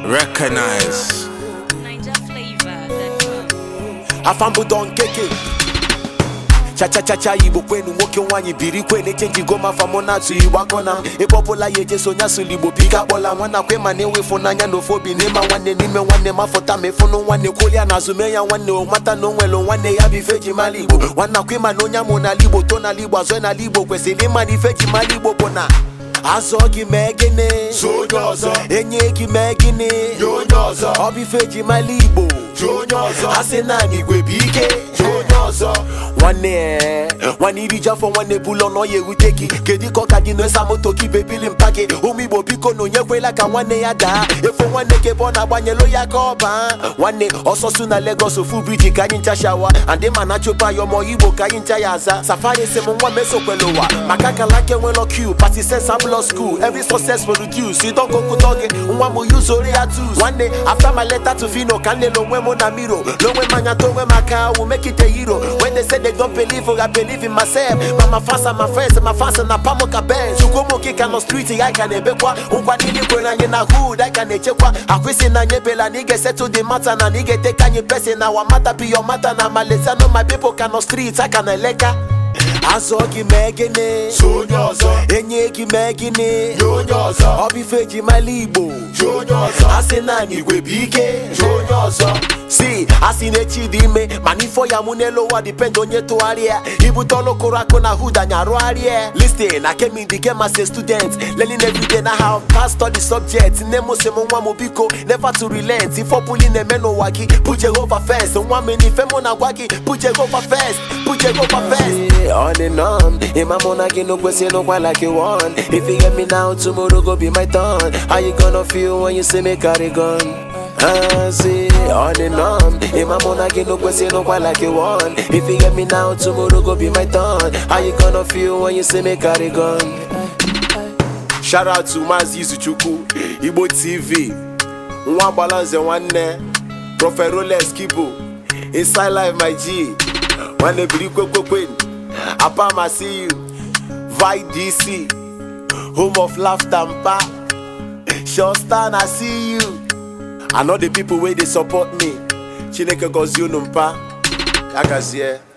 Recognize. afambụ don keke chachachacha igbo kwenu nwoke nwaanyị biri kwenu echenjigo m afa mụ na-atụ igbo akọna m ịkpọpụla ya ejeso nya sụlụ igbo bika akpọla nwana kwe ma na-enwe ịfụnanya na ofe obi n'ịma nwanne n'ime nwanne m afọta ma ịfụnụ nwanne kwụlia na azụ mee ya nwanne o mata na o nwere nwanne ya bụ ife ji mara igbo nwanna kwe ma na onye amụ n'ala igbo to n'ala igbo azọ n'ala igbo kwesịrị ịma na ife ji mara igbo bụ na azọ gị mee gịnị So onye ọzọ. enye gị mee gịnị Nye onye ọzọ. ọ bụ ife ji mara igbo Jụ onye ọzọ. asị naanị igwe bụ ike Jụ onye ọzọ. nwanne ee, nwanne iri ji afọ nwanne bụlọ na ọ ya ewute gị kedu ka ọ ka gị na-esa moto gị bebili mpa gị ụmụ igbo biko na onye kwela ka nwanne ya daa efo nwanne ka ebe ọ na-agbanyelu ya ka ọ baa nwanne ọsọsụ na Lagos ofu briji ka anyị ncha shawa andị ma na chopa ya ọmọ igbo ka anyị ncha ya aza safari si m nwa mesokwele ụwa maka kalake nwelo q party sense abụlọ school every success produce idọkokụtọ gị nwa m yuzori ya tus nwanne after my letter to fino ka nlele onwe m na miro n'onwe m anya to onwe m aka will make it a hero when they say they don't believe I believe in myself but my fans and my friends and my fans na pamoka benz chukwumo kika no street ya ka na-ebekwa nkwa niile kwere anyị na hood anyị ka na-echekwa akwụsị na anyị ebela na ị ga-esettle the matter na na ị ga-eteke anyị person na our matter be your matter na Malaysia no my people ka no street aka na eleka azọ gị mee gịnị So onye ọzọ. enye gị mee gịnị Nye onye ọzọ. ọ bụ ife ji mara igbo Jụ onye ọzọ. asị naanị igwe bụ ike Jụ onye ọzọ. si asị na-echi dị ime mana ifo ya mụ n'elu ụwa dipend onye tụgharịa ibute ọlụ kụrụ akụ na hud anya rụgharịa listin na kemi the game as a student learning everyday na how past study subject nne m sị m nwa m biko never to relent ife ọbụla ị na-eme n'ụwa gị put Jehovah first nwa m n'ife mụ na-agwa gị put Jehovah first put Jehovah first on and on ịma mụ na gị no kwesị n'ụkwa like you want if you get me now tomorrow go be my turn how you gonna feel when you see me carry gun I see on and on. Ima mona gi no kwesi no kwa like you want. If you get me now, tomorrow go be my turn. How you gonna feel when you see me carry gun? Shout out to Mazi Izuchukwu, Igbo TV, Nwa Balanze Nwanne, Prophet Rolex Kibo, Inside Life My G, Nwanne Biri Kwekwe Apam I see you, Vi DC, Home of Laughter Mpa, Shostan I see you. I know the people where they support me. Chineke gozie unu mpa. Ya gazie.